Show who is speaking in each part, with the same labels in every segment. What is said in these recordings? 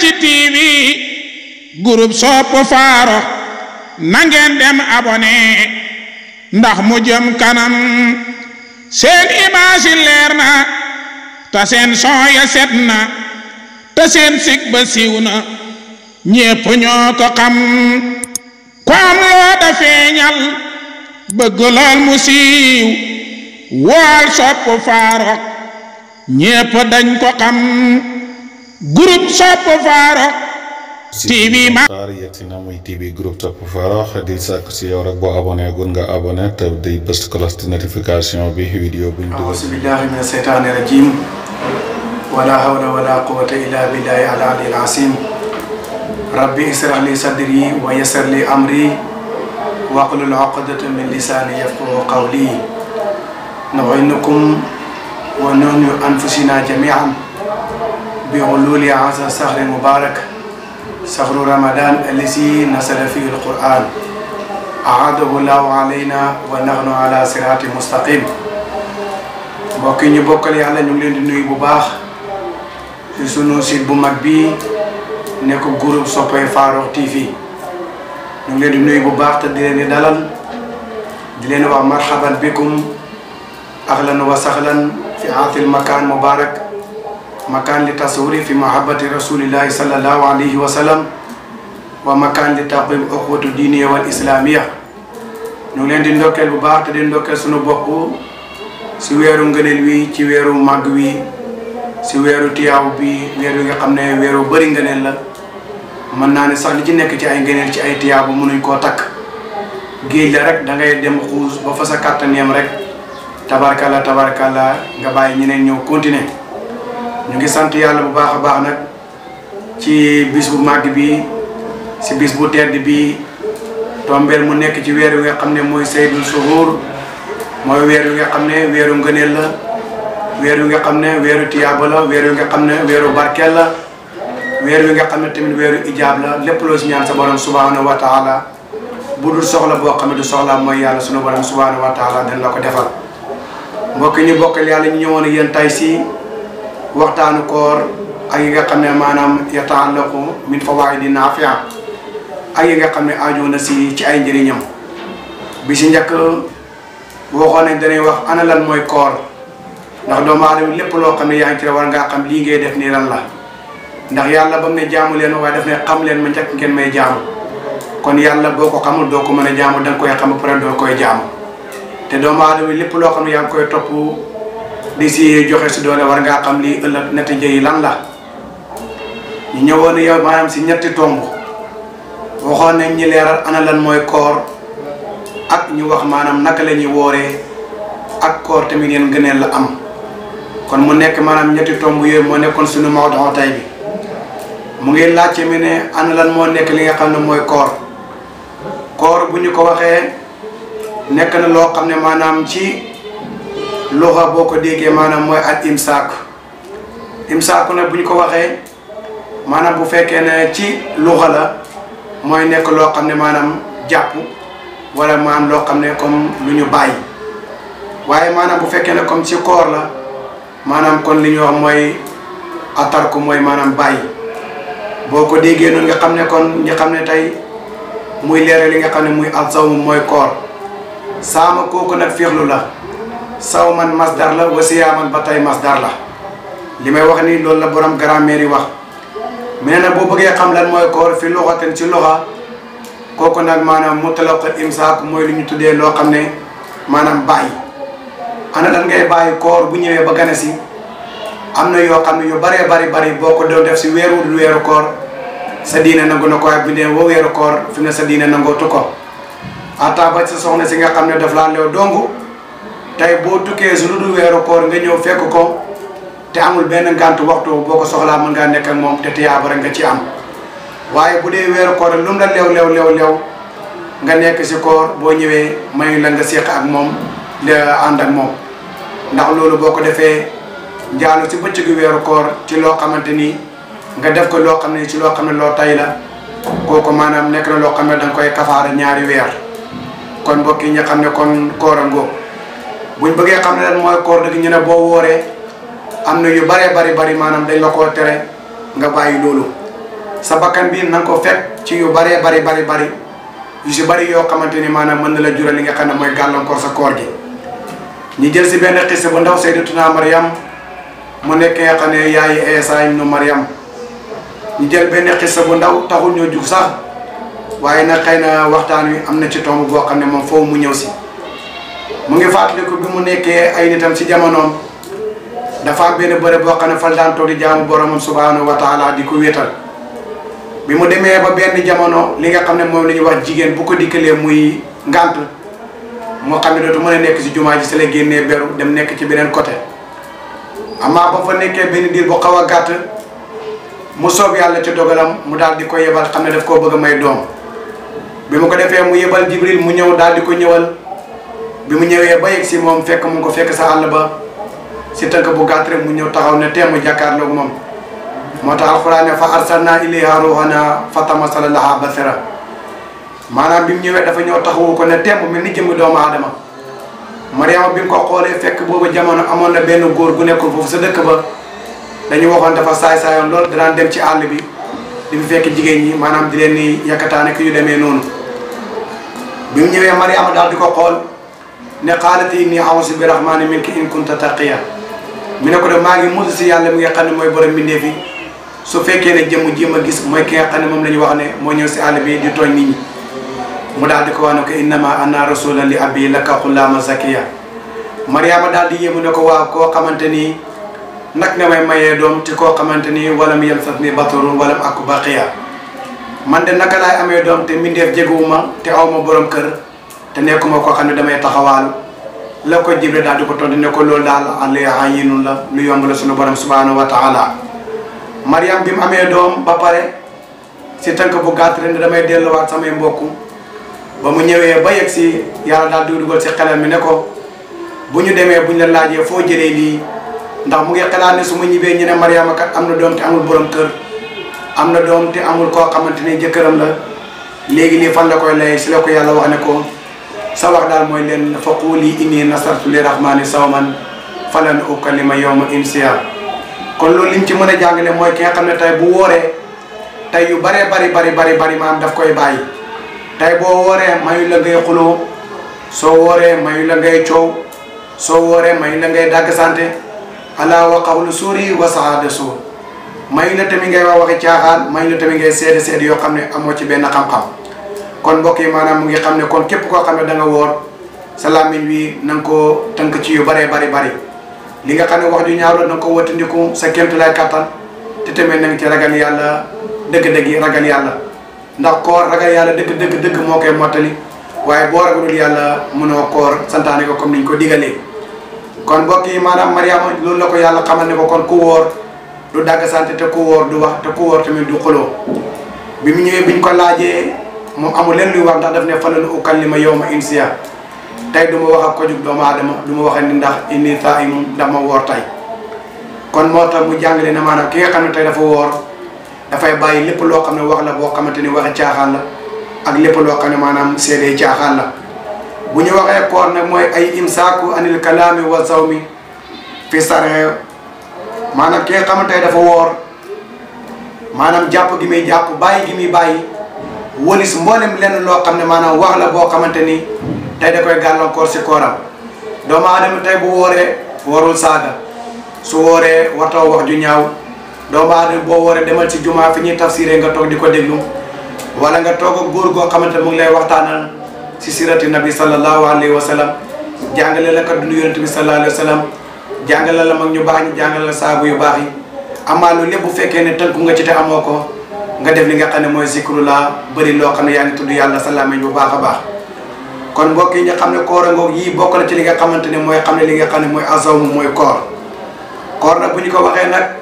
Speaker 1: ci TV groupe sopp Farokh na ngeen dem abonné ndax mu jëm kanam seen image yi leer na te seen son ya set na te seen sig ba siiw na ñépp ñoo ko xam ko am loo da feeñal bëgg lool mu siiw wool sopp Farokh ñépp dañ ko xam groupe sopp Farokh TV ma
Speaker 2: xaar yegg si na muy TV groupe Sopp Farokh di sàkk si yow rek boo abonné gun nga abonné te di bës cloche de notification bi vidéo buñ dugal
Speaker 3: أعوذ بالله من الشيطان الرجيم ولا حول ولا قوة إلا بالله العلي العظيم ربي اشرح لي صدري ويسر لي أمري واحلل عقدة من لساني يفقهوا قولي نعينكم ونعين أنفسنا جميعا بحلول هذا الشهر المبارك شهر رمضان الذي نزل فيه القرآن أعاده الله علينا ونحن على صراط مستقيم mbokk yi ñu bokkal yàlla ñu ngi leen di nuyu bu baax ci sunu site bu mag bi nekk groupe soppay Farokh TV ñu ngi leen di nuyu bu baax te di leen di dalal di leen wax marhaban bikum ahlan wa sahlan fi aatil makan mubarak makan li tasawuri fi mahabbati rasulillahi sallallahu alayhi wa sallam wa makan li taqwim uxwatu diiniya wal islamiya ñu ngi leen di ndokkeel bu baax te di ndokkeel sunu bopp si weeru ngëneel wi ci weeru màgg wi si weeru tiyaaw bi weer wi nga xam ne weeru bëri ngëneel la mën naa ne sax li ci nekk ci ay ngëneel ci ay tiyaaw bu mënuñ koo takk géej la rek da ngay dem xuus ba fa sa kàttan yem rek tabarkalla tabarkalla nga bàyyi ñeneen ñëw continuer ñu ngi sant yàlla bu baax a baax nag ci bis bu màgg bi si bis bu tedd bi tombeel mu nekk ci weer wi nga xam ne mooy saydul suhur mooy weer wi nga xam ne weeru ngëneel la weer wi nga xam ne weeru tiyaaba la weer wi nga xam ne weeru barkeel la weer wi nga xam ne tamit weeru ijaab la lépp loo si ñaan sa borom subhanahu wa taala bu dul soxla boo xam ne du soxla mooy yàlla sunu borom subhanahu wa taala dañ la ko defal mbokk ñu bokkal yàlla ñu ñëwoon ak yéen tay si waxtaanu koor ak yi nga xam ne maanaam yataallaqu min fawaidi naafia ak yi nga xam ne aajo na si ci ay njëriñam bi si njëkk waxoon nañ danay wax ana lan mooy koor ndax doomu aadama lépp loo xam ne yaa ngi ci war ngaa xam lii ngay def nii lan la ndax yàlla ba mu ne jaamu leen waaye daf ne xam leen ma njëkk ngeen may jaamu kon yàlla boo ko xamul doo ko mën a jaamu da nga koy xam ba pare doo koy jaamu te doomu aadama lépp loo xam ne yaa ngi koy topp di si joxe si doole war ngaa xam lii ëllëg natiija yi lan la ñu ñëwoon yow maanaam si ñetti tomb waxoon nañ ñi leeral ana lan mooy koor ak ñu wax maanaam naka la ñuy wooree ak koor tamit yéen gëneel la am kon mu nekk maanaam ñetti tomb yooyu moo nekkoon suñu mawdu tay bi mu ngi laajte mi ne ana lan moo nekk li nga xam ne mooy koor koor bu ñu ko waxee nekk na loo xam ne maanaam ci luxa boo ko déggee maanaam mooy al imsaak imsaaku nag bu ñu ko waxee maanaam bu fekkee ne ci luxa la mooy nekk loo xam ne maanaam jàpp wala maanaam loo xam ne comme lu ñu bàyyi waaye maanaam bu fekkee ne comme ci koor la maanaam kon li ñu wax mooy atarku mooy maanaam bàyyi boo ko déggee noonu nga xam ne kon ñi xam ne tey muy leeral li nga xam ne muy alsawmu mooy koor saama kooku nag féexlu la saw man masdar la wa siyaaman ba tey masdar la li may wax ni loolu la borom grammaire yi wax mais nag boo bëggee xam lan mooy koor fi loxaten ci loxa kooku nag maanaam mutlaq imsaak mooy lu ñu tuddee loo xam ne maanaam bàyyi ana lan ngay bàyyi koor bu ñëwee ba gane si am na yoo xam ne yu baree bari bari boo ko doon def si weeru dul weeru koor sa diine nangu na ko ak bi dee woo weeru koor fi ne sa diine nangootu ko ata ba sa soxna si nga xam ne daf laa leew dongu tey boo tukkee su lu dul weeru koor nga ñëw fekk ko te amul benn ngànt waxtu boo ko soxlaa mën ngaa nekk ak moom te tiyaaba rek nga ci am waaye bu dee weeru koor lu mu la leew leew leew leew nga nekk si koor boo ñëwee mayu la nga séq ak moom la ànd ak moom ndax loolu boo ko defee njaalu si bëccëgu weeru koor ci loo xamante ni nga def ko loo xam ne ci loo xam ne loo tay la kooku maanaam nekk na loo xam ne da nga koy kafaara ñaari weer kon mbokk yi ñu xam ne kon koor a ngóob buñ bëggee xam ne lan mooy koor dëgg ñu ne boo wooree am na yu baree bari bari maanaam dañ la koo tere nga bàyyi loolu sa bakkan bi na nga ko fekk ci yu bëree bari bari bari yu si bëri yoo xamante ni maanaam mën na la jural li nga xam ne mooy gàllankoor sa koor gi ñu jël si benn xisse bu ndaw Sayyidatuna Maryam mu nekk nga xam ne yaayi Isa ibnu Maryam ñu jël benn xisse bu ndaw taxul ñoo jug sax waaye nag xëy na waxtaan wi am na ci tomb boo xam ne moom foofu mu ñëw si mu ngi fàttaliku bi mu nekkee ay nitam si jamonoom dafa am benn bërëb boo xam ne fal daan toog di jaamu boromam subhanahu wa taala di ko wéetal bi mu demee ba benn jamono li nga xam ne moom la ñuy wax jigéen bu ko dikkalee muy ngànt moo xam ne dootu mën a nekk si jumaa ji si la génnee beru dem nekk ci beneen côté amaa ba fa nekkee benn diir bu xaw a gàtt mu soob yàlla ci dogalam mu daal di ko yebal xam ne daf koo bëgg a may doom bi mu ko defee mu yebal jibril mu ñëw daal di ko ñëwal bi mu ñëwee ba yegg si moom fekk mu ngi ko fekk sa àll ba si tënk bu gàtt rek mu ñëw taxaw ne teem mu jàkkaarloog moom moo tax alxuraan ne fa arsalna ilayha ruhana fa tamasala laha basira maanaam bi mu ñëwee dafa ñëw taxawu ko ne teem mel ni jëmmi doomu aadama Mariama bi mu ko xoolee fekk boobu jamono amoon na benn góor gu nekkul foofu sa dëkk ba dañu waxoon dafa saay-saayoon lool danaan dem ci àll bi di fi fekk jigéen ñi maanaam di leen ni yakkataane ki yu demee noonu bi mu ñëwee Mariama daal di ko xool ne xaalati inni a'uuzu bi rahmaani minki in kunta taqiya mi ne ko de maa ngi musu si yàlla mi nga xam ne mooy borom mbindeef yi su fekkee ne jëmm ji ma gis mooy ki nga xam ne moom la ñu wax ne moo ñëw si àll bi di tooñ nit ñi mu daal di ko wax ne ko innama anna rasulan li abi laka xullaama zakiya Mariama daal di yéemu ne ko waaw koo xamante ni nag nga may mayee doom te koo xamante ni walam yamsasni basarun walam aku baqiya man de naka laay amee doom te mbindeef jeguwuma te aw ma borom kër te nekkuma koo xam ne damay taxawaalu la ko Jibril daal di ko tontu ne ko loolu daal alayha yinun la lu yomb la sunu borom subhanahu wa taala Mariam bi mu amee doom ba pare si tënk bu gàtt rek ne damay delluwaat samay mbokk ba mu ñëwee ba yegg si yàlla daal di dugal si xelal mi ne ko bu ñu demee bu ñu la laajee foo jëlee lii ndax mu ngi xalaat ne su ma ñibbee ñu ne Mariama kat am na doom te amul borom kër am na doom te amul koo xamante ne jëkkëram la léegi lii fan la koy lay si la ko yàlla wax ne ko. sa wax daal mooy leen fa quuli inni nasartu li rahmani sawman falan ukallima yawma insiya kon loolu liñ ci mën a jàngale mooy ki nga xam ne tey bu wooree tey yu bare bari bari bari bari maam daf koy bàyyi tey boo wooree mayu la ngay xuloo soo wooree mayu la ngay coow soo wooree mayu la ngay dàgg sante ala wa qawlu suuri wa saada suur mayu la tamit ngay wax waxi caaxaan mayu la tamit ngay seede seede yoo xam ne amoo ci benn xam-xam kon mbokk yi maanaam mu ngi xam ne kon képp koo xam ne da nga woor sa làmmiñ wi na nga koo tënk ci yu bëree bari bari li nga xam ne wax ju ñaaw la na nga ko wattandiku sa kéemtu lay kattan te tamit na nga ci ragal yàlla dëgg-dëgg yi ragal yàlla ndax koor ragal yàlla dëgg dëgg dëgg moo koy mottali waaye boo ragalul yàlla mënoo koor santaane ko comme niñ ko digalee kon mbokk yi maanaam Mariama loolu la ko yàlla xamal ne ko kon ku wóor du dagg sant te ku wóor du wax te ku wóor tamit du xuloo bi mu ñëwee biñ ko laajee moom amul leen luy wax ndax daf ne falan ukallima yawma insiya tey du ma wax ak ko jug doomu aadama du ma wax ni ndax inni saa'imun ndax ma woor tey kon moo tax mu jàngale ne maanaam ki nga xam ne tey dafa woor dafay bàyyi lépp loo xam ne wax la boo xamante ni waxi caaxaan la ak lépp loo xam ne maanaam seede caaxaan la bu ñu waxee koor nag mooy ay imsaaku anil kalaami wa zawmi fi sare maanaam ki nga xam ne tey dafa woor maanaam jàpp gi muy jàpp bàyyi gi muy bàyyi wëlis mboolem lenn loo xam ne maanaam wax la boo xamante ni tey da koy gàllankoor si kooram doomu aadama tey bu wooree warul saaga su wooree wartaw wax ju ñaaw doomu aadama boo wooree demal ci jumaa fi ñuy tafsiree nga toog di ko déglu wala nga toog ak góor goo xamante mu ngi lay waxtaanal si sirati nabi sallallahu alayhi wa sallam jàngale la ka dund yonent bi sallallahu alayhi wa sallam jàngale la mag ñu baax ñi jàngale la saabu yu baax yi amaa loolu lépp bu fekkee ne tënku nga ci te amoo ko nga def li nga xam ne mooy zikrullah bëri loo xam ne yaa ngi tudd yàlla sa làmmiñ bu baax a baax kon mbokk yi nga xam ne koor a ngoog yii bokk na ci li nga xamante ne mooy xam ne li nga xam ne mooy azawmu mooy koor koor nag bu ñu ko waxee nag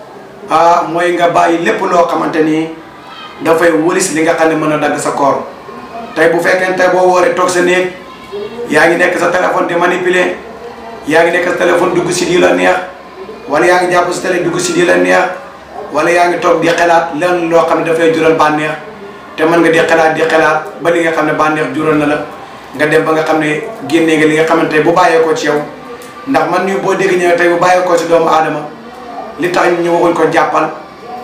Speaker 3: ah mooy nga bàyyi lépp loo xamante ni dafay wëris li nga xam ne mën a dagg sa koor tey bu fekkee tey boo wooree toog sa néeg yaa ngi nekk sa téléphone di manipuler yaa ngi nekk sa téléphone dugg si lii la neex wala yaa ngi jàpp si télé dugg si lii la neex wala yaa ngi toog di xalaat lenn loo xam ne dafay jural bànneex te mën nga di xalaat di xalaat ba li nga xam ne bànneex jural na la nga dem ba nga xam ne génnee nga li nga xamante bu bàyyeekoo ci yow ndax man ñu boo dégg ñëwee tey bu bàyyeekoo ci doomu aadama li tax ñu waxuñ ko jàppal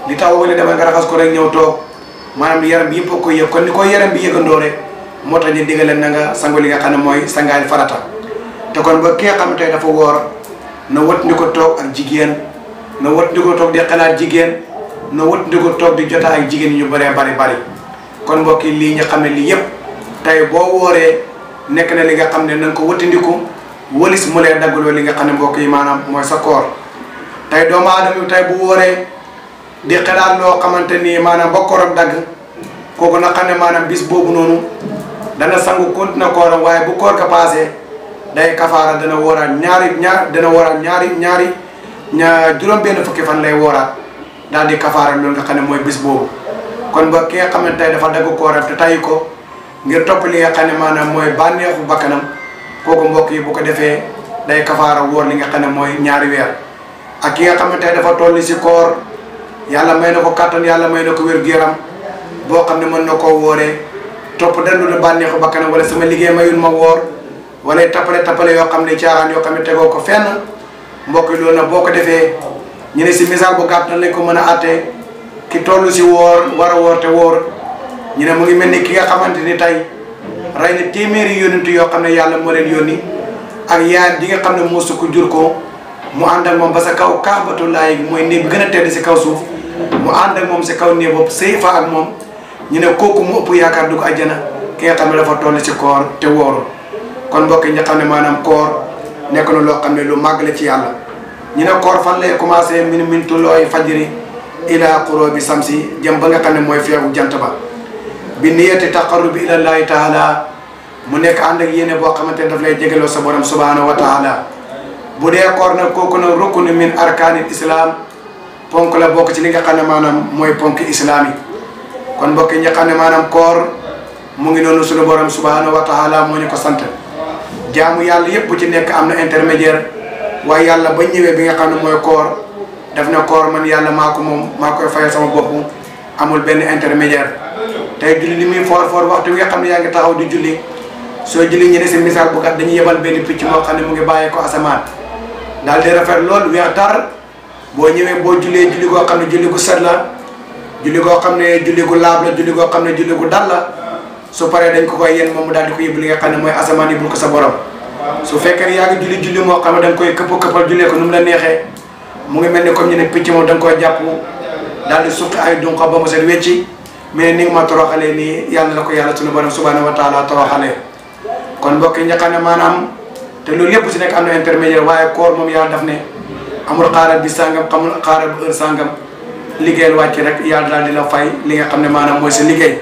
Speaker 3: li tax wala demal nga raxas ko rek ñëw toog maanaam yaram bi yëpp a koy yëg kon ni ko yaram bi yëgandoo rek moo tax ñu diggaleen na nga sangu li nga xam ne mooy sangaay farata te kon ba ki nga xam ne tey dafa woor na wët ndi ko toog ak jigéen na wët ndi ko toog di xalaat jigéen na wët ndi ko toog di jota ak jigéen ñu bëree bari bari kon mbokk yi lii ñu xam ne lii yëpp tey boo wooree nekk na li nga xam ne na nga ko wëttandiku wëlis mu lay daggaloo li nga xam ne mbokk yi maanaam mooy sa koor tey doomu aadama bi tey bu wooree di xalaat loo xamante ni maanaam ba kooram dagg kooku na xam ne maanaam bis boobu noonu dana sangu continué kooram waaye bu koor ga paasee day kafaara dana wooraat ñaari ñaar dana wooraat ñaari ñaari ñaar juróom benn fukki fan lay wooraat daal di kafaara loolu nga xam ne mooy bis boobu kon ba ki nga xam ne tey dafa dagg kooram te tayi ko ngir topp li nga xam ne maanaam mooy bànneexu bakkanam kooku mbokk yi bu ko defee day kafaara wóor li nga xam ne mooy ñaari weer ak ki nga xam ne tey dafa toll si koor yàlla may na ko kàttan yàlla may na ko wér-gu-yaram boo xam ne mën na koo wooree topp dandu la bànneexu bakkanam wala sama liggéey mayul ma woor wala tappale tappale yoo xam ne caaxaan yoo xam ne tegoo ko fenn mbokk yi loolu nag boo ko defee ñu ne si misaal bu gàtt lañ ko mën a àttee ki toll si woor war a woor te woor ñu ne mu ngi mel ni ki nga xamante ni tey rey na téeméeri yónent yoo xam ne yàlla moo leen yónni ak yaay di nga xam ne moo sukk jur ko mu ànd ak moom ba sa kaw kaabatullaay mooy néeg bi gën a tedd si kaw suuf mu ànd ak moom si kaw néeg boobu sëy fa ak moom ñu ne kooku mu ëpp yaakaar dugg àjjana ki nga xam ne dafa toll si koor te wóorul kon mbokk yi nga xam ne maanaam koor nekk na loo xam ne lu màgg la ci yàlla ñu ne koor fan lay commencé min min tullooy fajri ila qurubi samsi jëm ba nga xam ne mooy feewu jant ba bi niyati taqarrubi ilallahi taala mu nekk ànd ak yéene boo xamante ne daf lay jégaloo sa borom subhanahu wa taala bu dee koor nag kooku nag rukunu min arkaanil islam ponk la bokk ci li nga xam ne maanaam mooy ponk islam yi kon mbokk yi nga xam ne maanaam koor mu ngi noonu suñu borom subhanahu wa taala moo ñu ko sant jaamu yàlla yëpp bu ci nekk am na intermédiaire waaye yàlla ba ñëwee bi nga xam ne mooy koor daf na koor man yàlla maa ko moom maa koy fayal sama bopp amul benn intermédiaire tey julli li muy foor foor waxtu bi nga xam ne yaa ngi taxaw di julli soo julli ñu ne si misaal bu kat dañuy yebal benn picc moo xam ne mu ngi bàyyee ko asamaan daal di rafet lool weex tar boo ñëwee boo jullee julli goo xam ne julli gu set la julli goo xam ne julli gu laab la julli goo xam ne julli gu dal la su paree dañ ko koy yéen moom mu daal di ko yóbbu li nga xam ne mooy asamaan yi bul ko sa borom su fekkee ne yaa ngi julli julli moo xam ne da nga koy këpp këppal jullee ko nu mu la neexee mu ngi mel ni comme ñu ne picc moom da nga koy jàpp daal di suqi ay dunqa ba mu set wecci mais ni nga ma toroxalee nii yàlla la ko yàlla sunu borom subhanahu wa taala toroxalee kon mbokk yi nga xam ne maanaam te loolu yëpp si nekk am na intermédiaire waaye koor moom yàlla daf ne amul xaaral bi sàngam xamul xaaral bu heure sàngam liggéeyal wàcc rek yàlla daal di la fay li nga xam ne maanaam mooy sa liggéey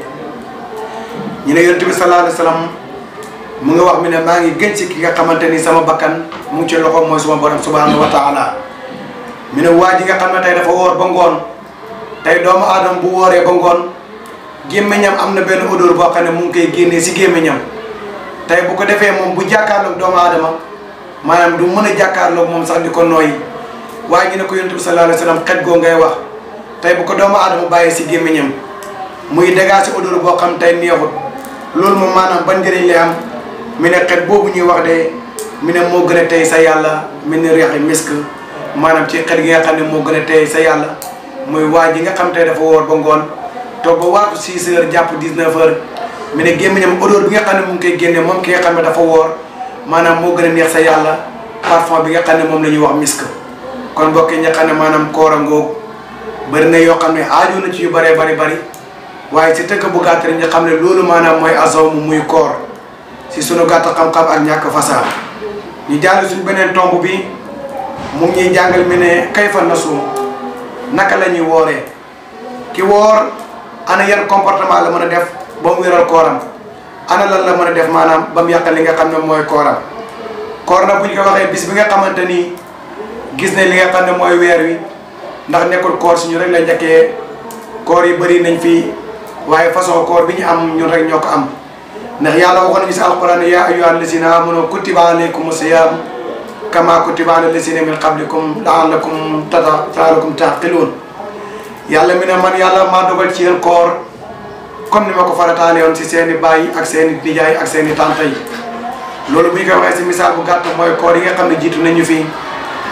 Speaker 3: ñu ne yonent bi sallallahu alayhi wa sallam mu ngi wax mi ne maa ngi gën ci ki nga xamante ni sama bakkan mu ngi ci loxo mooy suma borom subhanahu wa taala mi ne waa ji nga xam ne tey dafa woor ba ngoon tey doomu aadama bu wooree ba ngoon gémmiñam am na benn odeur boo xam ne mu ngi koy génnee si gémmiñam tey bu ko defee moom bu jàkkaarloog doomu aadama maanaam du mën a jàkkaarloog moom sax di ko nooyi waaye ñu ne ko yonent bi sallallahu alayhi wa sallam xet goo ngay wax tey bu ko doomu aadama bàyyee si gémmiñam muy dégaa si odeur boo xam tey neexut loolu moom maanaam ban njëriñ lay am mi ne xet boobu ñuy wax de mi ne moo gën a tey sa yàlla mi ne reexi misk maanaam ci xet gi nga xam ne moo gën a tey sa yàlla muy waa ji nga xam tey dafa woor ba ngoon toog ba waatu 6 heures jàpp 19 heures mi ne gémmiñam odeur bi nga xam ne mu ngi koy génne moom ki nga xam ne dafa woor maanaam moo gën a neex sa yàlla parfum bi nga xam ne moom la ñuy wax misk kon mbokk yi nga xam ne maanaam koor a ngoog bëri na yoo xam ne aaju na ci yu bëree bari bari waaye si tëkk bu gàtt rek nga xam ne loolu maanaam mooy asaw mu muy koor si sunu gàtt xam-xam ak ñàkk fasaa ñu jàll suñ beneen tomb bi mu ngi ñuy jàngal mi ne kayfa nasum naka la ñuy wooree ki woor ana yan comportement la mën a def ba mu wéral kooram ana lan la mën a def maanaam ba mu yàqal li nga xam ne mooy kooram koor na bu ñu ko waxee bis bi nga xamante ni gis ne li nga xam ne mooy weer wi ndax nekkul koor si ñu rek la njëkkee koor yi bëri nañ fi waaye façon koor bi ñu am ñun rek ñoo ko am ndax yàlla waxoon nañu si alquran yaa ayyuhal lazina amanu kutiba alaykum siyam kama kutiba ala lazina min qablikum laallakum tata laalakum taqiluun yàlla mi ne man yàlla maa dogal ci yéen koor comme ni ma ko farataale woon si seen i baay ak seen i nijaay ak seen i tante yi loolu bu ñu koy waxee si misaal bu gàtt mooy koor yi nga xam ne jiitu nañu fi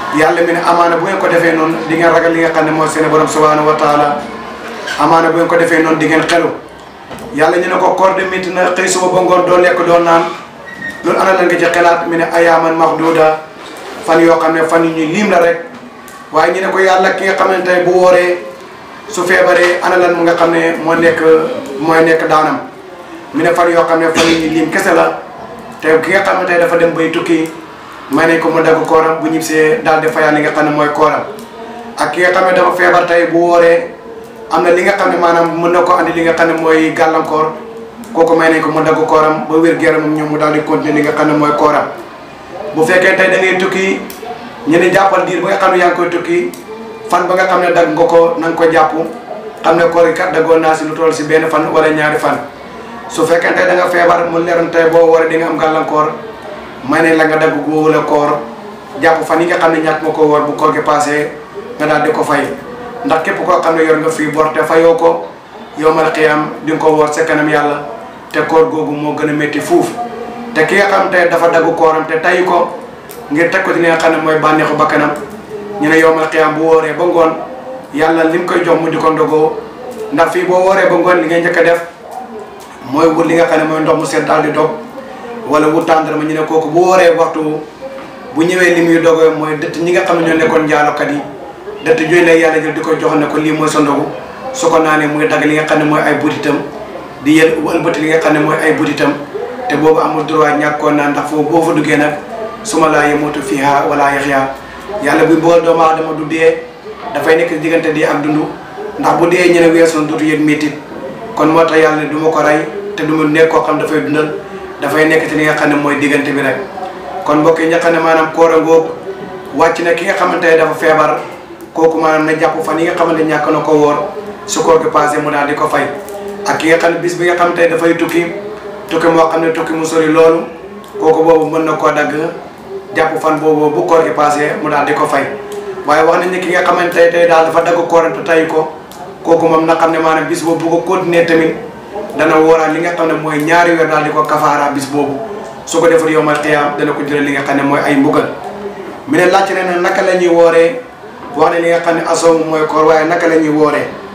Speaker 3: yàlla mi ne amaana bu ngeen ko defee noonu di ngeen ragal li nga xam ne mooy seen borom subhanahu wa taala amaana bu ngeen ko defee noonu di ngeen xelu yàlla ñu ne ko koor de métti na xëy suba ba ngoon doo lekk doo naan loolu ana lan nga ci xelaat mi ne ayaaman mahduda fan yoo xam ne fan yu ñu liim la rek waaye ñu ne ko yàlla ki nga xamante ne bu wooree su feebaree ana lan mu nga xam ne moo nekk mooy nekk daanam mi ne fan yoo xam ne fan yu ñu liim kese la te ki nga xamante ne dafa dem bay tukki may nañ ko mu dagg kooram bu ñibbisee daal di fayal li nga xam ne mooy kooram ak ki nga xam ne dafa feebar tey bu wooree am na li nga xam ne maanaam mën na ko andi li nga xam ne mooy gàllankoor kooku may nañ ko mu dagg kooram ba wér gu moom ñoom mu daal di continuer li nga xam ne mooy kooram bu fekkee tey da ngay tukki ñu ne jàppal diir ba nga xam ne yaa ngi koy tukki fan ba nga xam ne dagg nga ko na nga ko jàpp xam ne koor gi kat daggoon naa si lu toll si benn fan wala ñaari fan su fekkee tey da nga feebar mu leeroon tey boo waree di nga am gàllankoor may ne la nga dagg googu la koor jàpp fan yi nga xam ne ñàkk nga ko woor bu koor gi passé nga daal di ko fay ndax képp koo xam ne yor nga fii bor te fayoo ko yowmal xiyaam di nga ko woor sa kanam yàlla te koor googu moo gën a métti fuuf te ki nga xam te dafa dagg kooram te tay ko ngir teg ko ci li nga xam ne mooy bànneexu bakkanam ñu ne yowmal xiyaam bu wooree ba ngoon yàlla lim koy jox mu di ko ndogoo ndax fii boo wooree ba ngoon li ngay njëkk a def mooy wut li nga xam ne mooy ndox mu sedd daal di dog wala wut tàndarma ñu ne kooku bu wooree waxtu bu ñëwee li muy dogoo mooy dëtt ñi nga xam ne ñoo nekkoon njaalokat yi dëtt jooy lay yàlla jël di ko jox ne ko lii mooy sa ndogu su ko naanee muy dagg li nga xam ne mooy ay butitam di yël ëlbati li nga xam ne mooy ay butitam te boobu amul droit ñàkkoon naa ndax foofu boo fa duggee nag suma laa yemutu fiha wala yaxya yàlla buy bool doomu aadama du dee dafay nekk diggante di ak dund ndax bu dee ñu ne weesu na dootu yëg métit kon moo tax yàlla du ma ko rey te du ma nekk koo xam dafay dundal dafay nekk ci li nga xam ne mooy diggante bi rek kon mbokk yi nga xam ne maanaam koor a ngoog wàcc na ki nga xamante ne dafa feebar kooku maanaam na jàpp fan yi nga xamante ñàkk na ko woor su koor gi passé mu daal di ko fay ak ki nga xam ne bis bi nga xamante ne dafay tukki tukki moo xam ne tukki mu sori loolu kooku boobu mën na koo dagg jàpp fan boobu bu koor gi passé mu daal di ko fay waaye wax nañ ne ki nga xamante ne tey daal dafa dagg kooram te tay ko kooku moom na xam ne maanaam bis boobu bu ko continuer tamit dana wóoraat li nga xam ne mooy ñaari weer daal di ko kafaara bis boobu su ko defal yowmal qiyaam dana ko jëlee li nga xam ne mooy ay mbugal mi ne laajte ne naka la ñuy wooree wax ne li nga xam ne asoom mooy koor waaye naka la ñuy wooree